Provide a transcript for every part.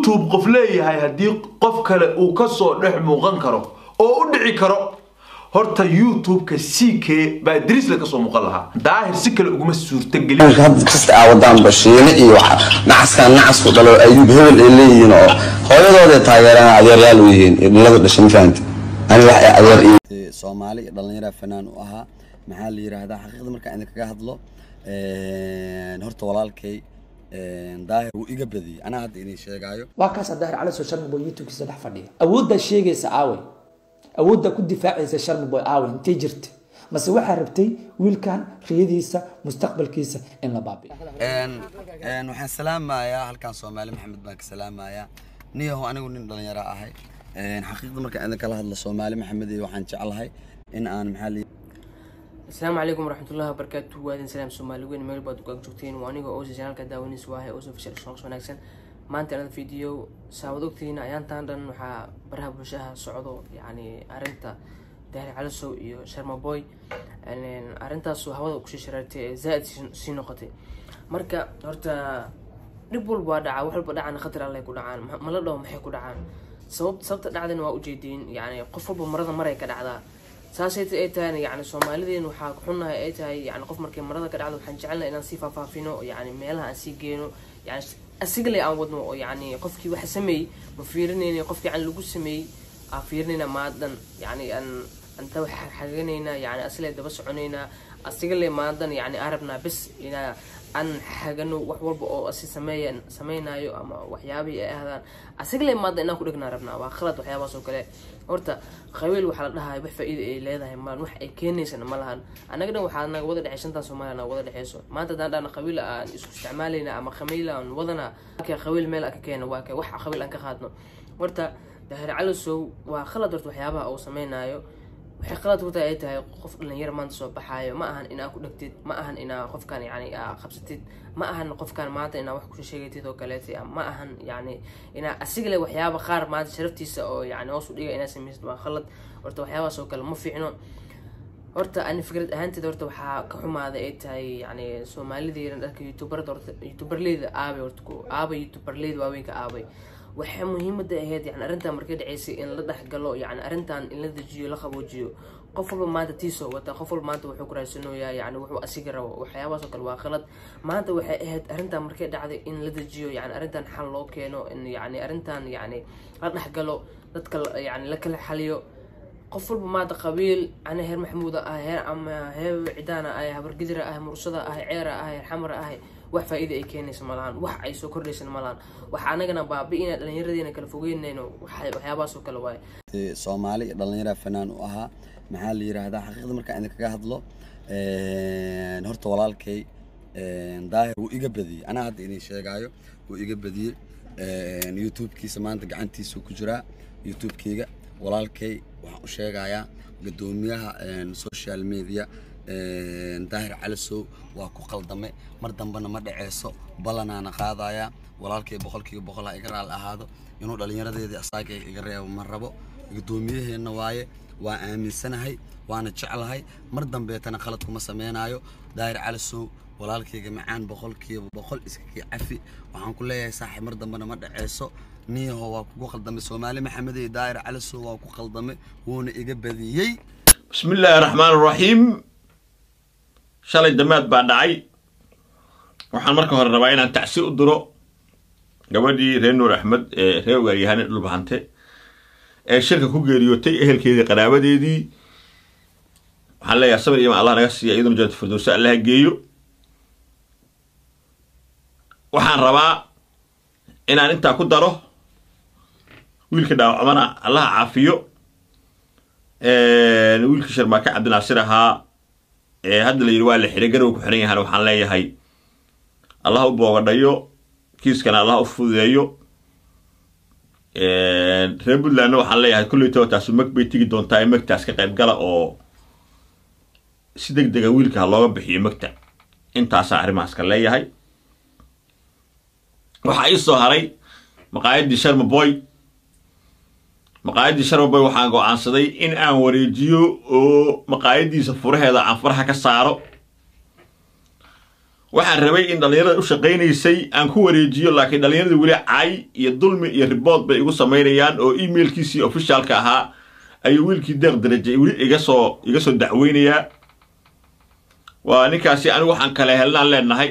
youtube qof leeyahay haddii qof kale uu kasoo dhex muuqan karo oo u dhici karo horta youtube-ka ck baa drisla kasoo muuqan lahaa daahir si kale uguma suurtagelin had kasta aa wadaan bashiine iyo waxa nacaskan nacasku dhalo ayuub hebel ay leeyihiin oo hooyadooda taageeraan adeeryaal u yihiin iyo dhalada dhashay ma fahamti ani wax adeer iyo soomaali iyo dhallinyara fanaan u ahaa maxaa la yidhaahdaa xaqiiqda markaan idinkaga hadlo horta walaalkay daahir wuu iga badiyey anaa hadda idin sheegaayo waa kaas daahir cali soo sharmi boy youtube-kiisa dhex fadhiya awooddaa sheegaysa aawey awooddaa ku difaacaysa sharmi boy aawey intay jirta mase waxaa rabtay wiilkan riyadiisa mustaqbalkiisa in la baabiyo waxaan salaamayaa halkan soomaali maxamed baan ka salaamayaa niyaho anigu nin dhalinyaro ahay xaqiiqda markaan idinkala hadlo soomaali maxamed iyo waxaan jeclahay in aan maxaa la asalaamu calaykum waraxmatullahi wabarakaatu waadin salaam soomaali weyn meel baad ugaag joogteen waa aniga oosi janaalka daawanaysa waahay oosi fashal shaqs wanaagsan maanta anada video saawad ogtihiin ayaantan dhan waxaa baraha bulshaha socdo yacni arrinta daahir calisow iyo sharma boy arrintaasu hawada kusii sharaartay ee zaa-id sii noqotay marka horta dhib walba waa dhacaa wax walba dhacana khatar allay ku dhacaan mala dhaho maxay ku dhacaan sabab sababta dhacdana waa ujeediin yacni qof walba marada maray ka dhacdaa saasay ay tahayna yani soomaalideen waxaa xunnahay ay tahay yani qof markay marada ka dhacdo waxaan jecelnahay inaan sii faahfaafino yani meelaha aan sii geeno yani asigale aan wadno oo yani qofkii waxa sameeyey ma fiirinayna qofkii aan lagu sameeyey aan fiirinayna maadan yani aan anta wax xaganayna yani asile daba soconaynaa asigale maadan yani aan rabnaa bes inaa aan xagano wax walba oo asi sameeya sameynayo ama waxyaabihii ay ahdaan asigale maada inaan ku dhignaa rabnaa waa khalad waxyaabahaas oo kale horta qabiil waxaa la dhahay wax faa-iida ay leedahay malan wax ay keenaysana ma lahan annaga dhan waxaa naga wada dhexey shantan soomaaliya naga wada dhexeyso maanta haddaan dhahna qabiil aan isku isticmaalayna ama khamiil aan wadana ka qabiil meel aan ka keeno waa ka wax qabiil aan ka qaadno horta daahir calisow waa khalad horta waxyaabaha uu sameynayo waxay qalad ku tahay ay tahay qof dhalinyaro maanta soo baxaayo ma ahan inaa ku dhegtid ma ahan inaa qofkan yani aa qabsatid ma ahan qofkan maanta inaa wax kusheegatid oo kaleeta ma ahan yani inaa asigale waxyaaba qaar maanta sharaftiisa oo yani hoos u dhiga inaa samaysid waa khalad horta waxyaabahaas oo kale ma fiicno horta ani fikrad ahaanteed horta waxaa ka xumaaday ay tahay yani soomaalideena dharka youtuberada horta youtuberleyda aabay horta ku aabay youtuberleyda waaweynka aabay waxay muhiimada ahayd yani arrintan markay dhaceysay in la dhexgalo yani arrintan in la dejiyo la qaboojiyo qof walba maanta tiisoo wata qof walba maanta wuxuu kuraasanoyaa yani wuxuu asiga rabo waxyaabahaas oo kale waa qalad maanta waxay ahayd arrintan markay dhacday in la dejiyo yani arrintan xal loo keeno in yani arrintan yani la dhexgalo dadka yani la kala xaliyo qof walba maanta qabiil ana heer maxamuuda ah heer ama heer cidaana ah habargidira ah mursada ah ceera ah heer xamara ah wax faa-iida ay keenaysa malahan wax ay soo kordhaysan malahan waxa anagana baabi-ina dhallinyaradeena kala fogeynayno waxyaabahaas oo kale waaye soomaali iyo dhallinyara fanaan u ahaa maxaa la yidhaahdaa xaqiiqda markaan idinkaga hadlo horta walaalkay daahir wuu iga badiyey anaa hadda idin sheegaayo wuu iga badiyey youtube-kiisa maanta gacantiisuu ku jiraa youtube-keyga walaalkay waxaan u sheegayaa guddoomiyaha social media daahir calisow waa ku qaldame mar dambena ma dhaceyso ballanaana qaadayaa walaalkay boqolkiiba boqol ha iga raal ahaado inuu dhallinyaradeedii asaaga iga reebo ma rabo guddoomiyaheenna waaye waa aaminsanahay waana jeclahay mar dambeetana khalad kuma sameynaayo daahir calisow walaalkayga macaan boqolkiiba boqol iskakii cafi waxaan ku leeyahay saaxiib mar dambena ma dhaceyso niyaho waa kugu qaldamay soomaali maxamed iyo daahir calisow waa ku qaldamay wuuna iga badiyey bismi illaahi raxmaan raxiim shalay damaad baa dhacay waxaan marka hore rabaa inaan tacsi u diro gabadhii reer nuur axmed ee reer waaryahane dhulbahante ee shirka ku geeriyootay ehelkeedii qaraabadeedii waxaan leeyahay sabir iyo ma allah naga siiya iyaduna jannatu firdowsa allaha geeyo waxaan rabaa inaan intaa ku daro wiilka dhaawacmana allaha caafiyo wiilkii sharmaake cabdinaasir ahaa ee hadda la yidhi waa la xiray garow ku xiran yahana waxaan leeyahay allah u boogadhayo kiiskana allah u fududeeyo reer puntlandna waxaan leeyahay kulleytaba taasu mag bay tegi doontaa ee magtaas ka qayb gala oo si deg dega wiilka ha looga bixiyo magta intaasaa arrimahaas ka leeyahay waxaa ii soo haray maqaayaddii sharma boy maqaayaddii sharma boy waxaan go-aansaday in aan wareejiyo oo maqaayaddiisa furaheeda aan faraha ka saaro waxaan rabay in dhallinyarada u shaqaynaysay aan ku wareejiyo laakiin dhallinyarada weli cay iyo dulmi iyo ribood bay igu samaynayaan oo emailkiisii ofishaalka ahaa ayuu wiilkii deeq daraje weli iga soo iga soo dacweynayaa waa ninkaasi anigu waxaan kale helnaan leenahay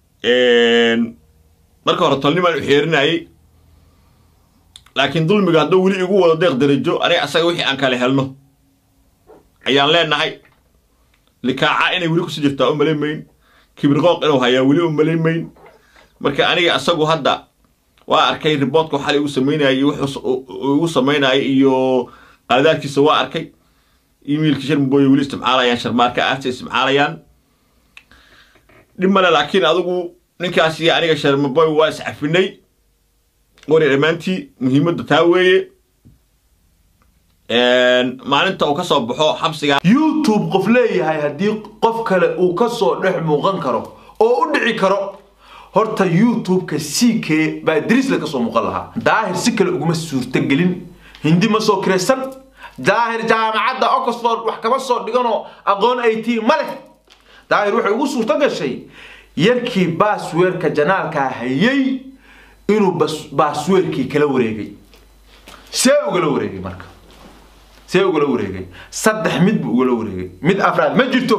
marka hore tolnimaan u xeerinayay laakiin dulmiga hadduu weli igu wado deeq darajo aniga asaga wixii aan kale helno ayaan leenahay likaaca inay weli kusii jirtaa u malayn mayn kibirqooq inuu hayaa weli u malayn mayn marka aniga asagu hadda waa arkay riboodka xalay igu samaynayay iyo wuxuu igu samaynayay iyo qaladaadkiisa waa arkay emailkii sharmabooye weli isticmaalayaan sharmaarka aasta isticmaalayaan dhib male laakiin adigu ninkaas iyo aniga sharmaboy waa iscafinay wari dhammaantii muhiimadda taa weeye maalinta uu ka soo baxo xabsiga youtube qof leeyahay haddii qof kale uu ka soo dhex muuqan karo oo u dhici karo horta youtube-ka c k baa idriisle ka soo muuqan lahaa daahir si kale uguma suurtagelin hindi ma soo kiraysan daahir jaamacadda oxford wax kama soo dhiganoo aqoon ay tii ma leh daahir waxay ugu suurto gashay yarkii baasweerka janaalkaa hayay inuu baasweerkii kala wareegay see ugala wareegay marka see ugala wareegay saddex mid buu ugala wareegay mid afraad ma jirto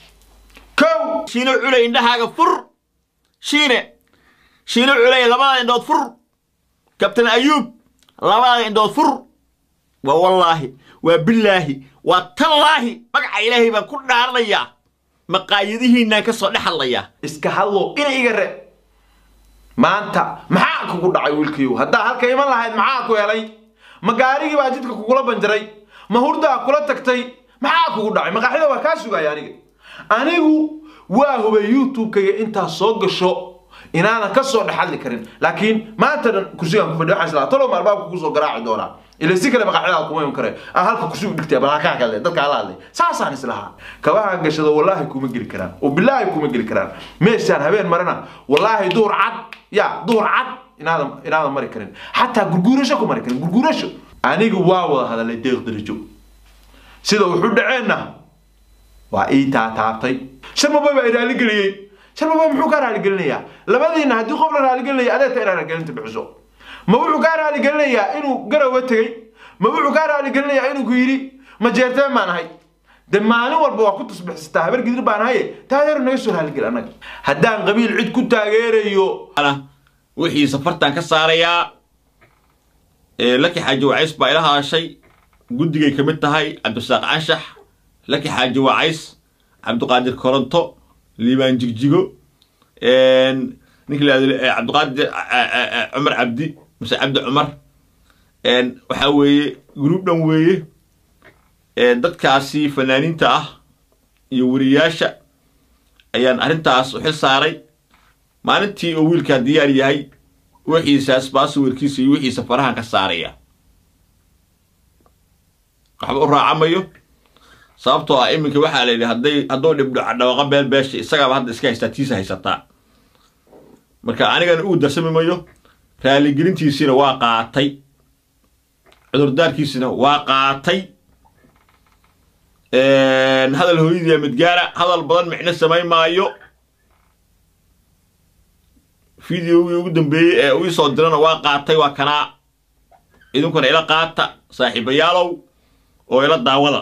kow shiino culay indhahaaga fur shiine shiino culay labada indhood fur kabtan ayuub labada indhood fur waa wallaahi waa billaahi waa tallaahi magaca ilaahay baan ku dhaaranayaa maqaayadihiinaan ka soo dhex hadlayaa iska hadlo ina iga re maanta maxaa kugu dhacay wiilkiiyow haddaa halka iman lahayd maxaa ku helay ma gaarigii baa jidka kugula banjaray ma hurdaa kula tagtay maxaa kugu dhacay maqaaxida waa kaa sugaya aniga anigu waa hubay youtube-kayga intaa soo gasho inaanan ka soo dhex hadli karin laakiin maanta dhan kursigaan ku fadhiyo waxaan islaa talow albaabka kugu soo garaaci doonaa ila si kale maqaaxida kuma iman kare aan halka kursi u dhigtay bal halkaa ka hadlay dadka hala hadlay saasaan islahaa kabaha gashado wallaahi kuma geli karaan oo bilaahi kuma geli karaan meeshaan habeen marana wallaahi duur cad ya duur cad inaadan inaadan mari karin xataa gurguurasho ku mari karin gurguurasho anigu waa wada hadalay deeq darajo sida wuxuu dhaceenna waa ii taataabtay sharmaboy baa i raaligeliyey sharmaboy muxuu kaa raaligelinayaa labadiina haddii qof la raaligelinaya adeeta inaa raaligelinta bixiso ma wuxuu kaa raaligelinayaa inuu garowa tegey ma wuxuu kaa raaligelinayaa inuu ku yidhi ma jeerteen baan ahay de maalin walba waa ku tusbixisataa habar gidir baan ahaye taageero naga soo raaligel annaga haddaan qabiil cid ku taageerayo wixii safartan ka saarayaa laki xaaji wacays baa ila hadashay guddigay ka mid tahay cabdisaaq anshax laki xaaji wacays cabdiqaadir koronto liibaan jigjigo ninka la cabdiqaadir cumar cabdi mase cabdi cumar waxaa weeye gruub dhan weeye dadkaasi fanaaniinta ah iyo weriyaasha ayaan arrintaas u xil saaray maalintii oo wiilkaa diyaar yahay wixiisaas baasawirkiisa iyo wixiisa farahan ka saaraya waxba u raacamayo sababtoo ah iminka waxaa la yidhi hadday hadduu dhibdho dhawaqa beel beesha isagaaba hadda iska haystaa tiisa haysataa marka anigana uu darsami mayo raaligelintiisiina waa qaatay cudurdaarkiisina waa qaatay hadal hooyadii midgaara hadal badan micno samayn maayo videogii ugu dambeeyey ee uu soo dirana waa qaatay waa kanaa idinkuna ila qaata saaxiibayaalow oo ila daawada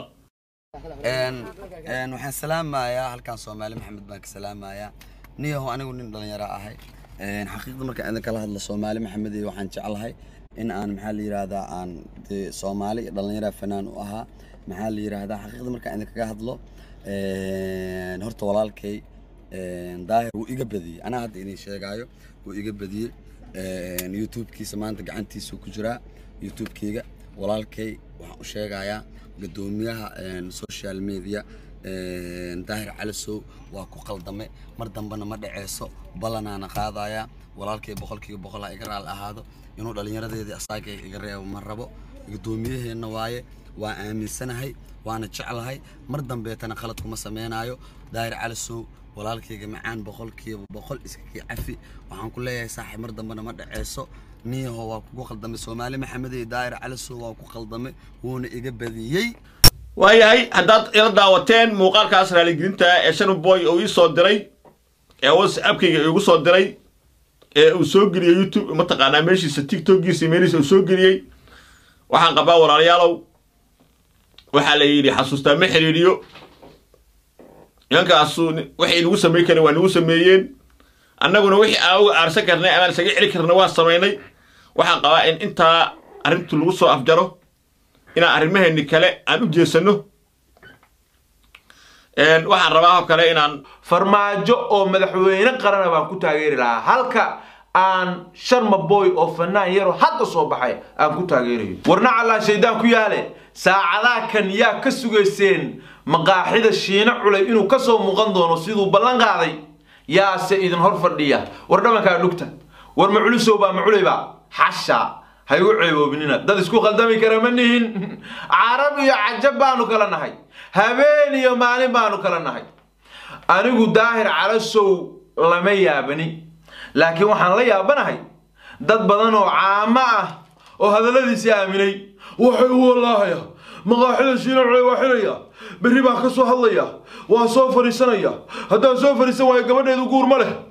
waxaan salaamayaa halkan soomaali maxamed baan ka salaamayaa niyaho anigu nin dhalinyaro ahay xaqiiqda markaan idin kala hadlo soomaali maxamed iyo waxaan jeclahay in aan maxaa la yidhaahdaa aan dee soomaali dhalinyara fanaan u ahaa maxaa la yidhaahdaa xaqiiqda markaan idin kaga hadlo horta walaalkay daahir wuu iga badiyey anaa hadda idin sheegaayo wuu iga badiyey youtube-kiisa maanta gacantiisa ku jiraa youtube-keyga walaalkay waxaan u sheegayaa guddoomiyaha social media daahir calisow waa ku qaldame mar dambena ma dhaceyso ballanaana qaadaya walaalkay boqolkiiba boqol ha iga raali ahaado inuu dhallinyaradeedii asaaga iga reebo ma rabo guddoomiyaheenna waaye waa aaminsanahay waana jeclahay mar dambeetana khalad kuma sameynaayo daahir calisow walaalkayga macaan boqolkiiba boqol iskakii cafi waxaan ku leeyahay saaxiib mar dambena ma dhaceyso niyaho waa kugu qaldamay soomaali maxamed iyo daahir calisow waa ku qaldamay wuuna iga badiyey waayahay haddaad ila daawateen muuqaalkaas raaligelinta ee shanboy oo ii soo diray ee whatsappkayga igu soo diray ee uu soo geliyey youtube mataqaanaa meeshiisa tiktokiisa meelihiisa uu soo geliyey waxaan qabaa walaalayaalow waxaa la yidhi xasuustaa ma xiriiriyo nimankaasu waxay inagu samayn kareen waa nagu sameeyeen annaguna wixii aan uga aarsan karnay amaan isaga celi karna waa samaynay waxaan qabaa in intaa arrintu lagu soo afjaro inaan arrimaheeni kale aan u jeesano waxaan rabaa oo kale inaan farmaajo oo madaxweyne qarana baan ku taageeri lahaa halka aan sharma boy oo fanaan yaro hadda soo baxay aan ku taageerayo warna callaa shaydaan ku yaale saacadaha kan yaa ka sugayseen maqaaxida shiine culay inuu ka soo muuqan doono siduu ballan qaaday yaase idin hor fadhiya war dhabankaa dhugta war ma culusow baa ma culayba xasha ha igu ceeboobinina dad isku khaldami kara ma nihin carab iyo cajab baanu kala nahay habeen iyo maalin baanu kala nahay anigu daahir calasow lama yaabani laakiin waxaan la yaabanahay dad badan oo caamo ah oo hadalladiisii aaminay waxay u wallaahaya maqaaxida shiina culay waa xilaya berri baa ka soo hadlaya waa soo fadhiisanaya haddaan soo fadhiisan waayo gabadheedu guur ma leh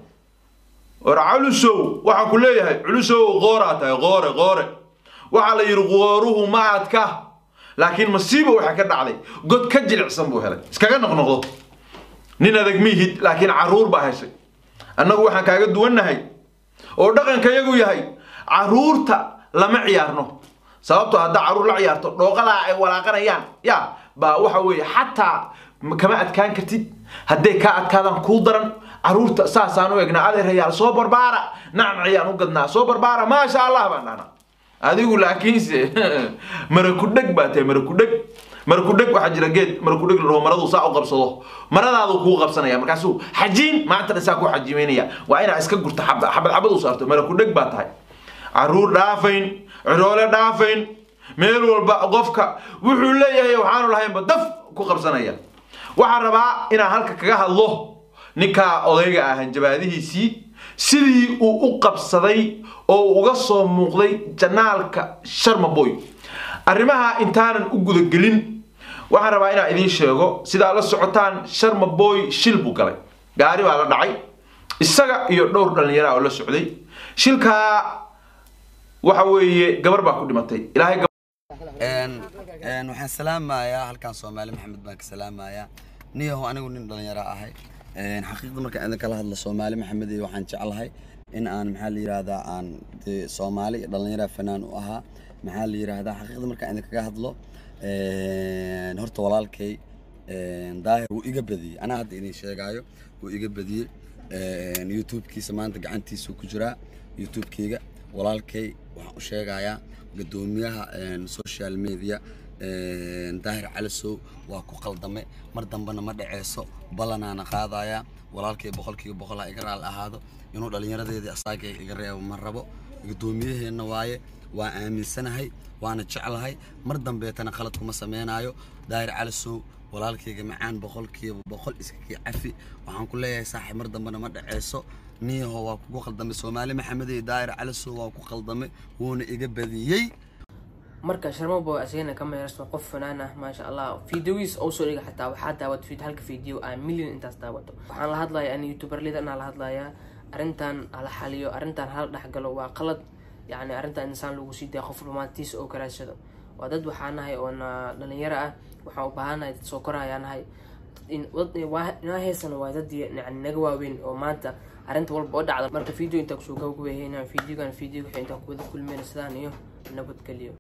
war culusow waxaan ku leeyahay culusow qooraa tahay qoore qoore waxaa la yidhi qooruhu ma adka laakiin masiiba waxaa ka dhacday god ka jilicsan buu helay iskaga noqnoqdo nin adag miihid laakiin carruur baa heshay annagu waxaan kaaga duwannahay oo dhaqanka yagu yahay carruurta lama ciyaarno sababtoo haddaa carruur la ciyaarto dhooqadaa ay walaaqanayaan ya baa waxa weeye xataa kama adkaan kartid hadday kaa adkaadaan kuu daran carruurta saasaan u egnaa adeerayaal soo barbaara nacam ciyaan u gadnaa soo barbaara maasha allah baan dhahnaa adigu laakiinse marakudheg baa tahay marakudheg marakudheg waxaa jira geed marakudheg laraho maradu saa u qabsado maradaadu kuu qabsanaya markaasuu xajiin maantana saa ku xajiimeynaya waa inaa iska gurta xabad xabad u saarto marakudheg baa tahay carruur dhaafayn ciroole dhaafayn meel walba qofka wuxuu leeyahay waxaanu lahaynba daf ku qabsanaya waxaan rabaa inaan halka kaga hadlo ninkaa odayga ah hanjabaadihiisii sidii uu u qabsaday oo uga soo muuqday janaalka sharmaboy arrimaha intaanan u gudagelin waxaan rabaa inaan idiin sheego sidaa la socotaan sharmaboy shil buu galay gaari baa la dhacay isaga iyo dhowr dhallinyara oo la socday shilkaa waxa weeye gabar baa ku dhimatay ilaahay waxaan salaamayaa halkan soomaali maxamed baan ka salaamayaa niyaho anigu nin dhalinyaro ahay xaqiiqda markaan idin kala hadlo soomaali maxamed iyo waxaan jeclahay in aan maxaa la yiraahdaa aan dee soomaali iyo dhalinyaro fanaan u ahaa maxaa la yiraahdaa xaqiiqda markaan idin kaga hadlo horta walaalkay daahir wuu iga badiyey anaa hadda idin sheegaayo wuu iga badiyey youtube-kiisa maanta gacantiisuu ku jiraa youtube-keyga walaalkay waxaan u sheegayaa guddoomiyaha social media daahir calisow waa ku qaldame mar dambena ma dhaceyso ballanaana qaadaya walaalkay boqolkiiba boqol ha iga raal ahaado inuu dhallinyaradeedii asaaga iga reebo ma rabo guddoomiyaheenna waaye waa aaminsanahay waana jeclahay mar dambeetana khalad kuma sameynaayo daahir calisow walaalkayga macaan boqolkiiba boqol iskakii cafi waxaan ku leeyahay saaxiib mar dambena ma dhaceyso niyaho waa kugu qaldamay soomaali maxamed iyo daahir calisow waa ku qaldamay wuuna iga badiyey marka sharmaboy asigana ka meersan qof fanaan ah maasha allah videogiis oo soo dhiga xataa waxaa daawat halka video ah million intaas daawato waxaan la hadlayaa ani youtuberlida inaan la hadlayaa arrintan hala xaliyo arrintan hala dhexgalo waa qalad yacni arrintan insaan lagu sii daya qof rumaantiisa oo karaadsado waa dad waxaa nahay oona dhalinyaro ah waxaan u baahanahay dad soo korayaa nahay inaa heesana waa dad yani naga waaweyn oo maanta arrinta walba oo dhacda marka video intaa kusoo gabagabeeyay videogan video waxay intaa kuwada kulmeen sidaan iyo nabadgelyo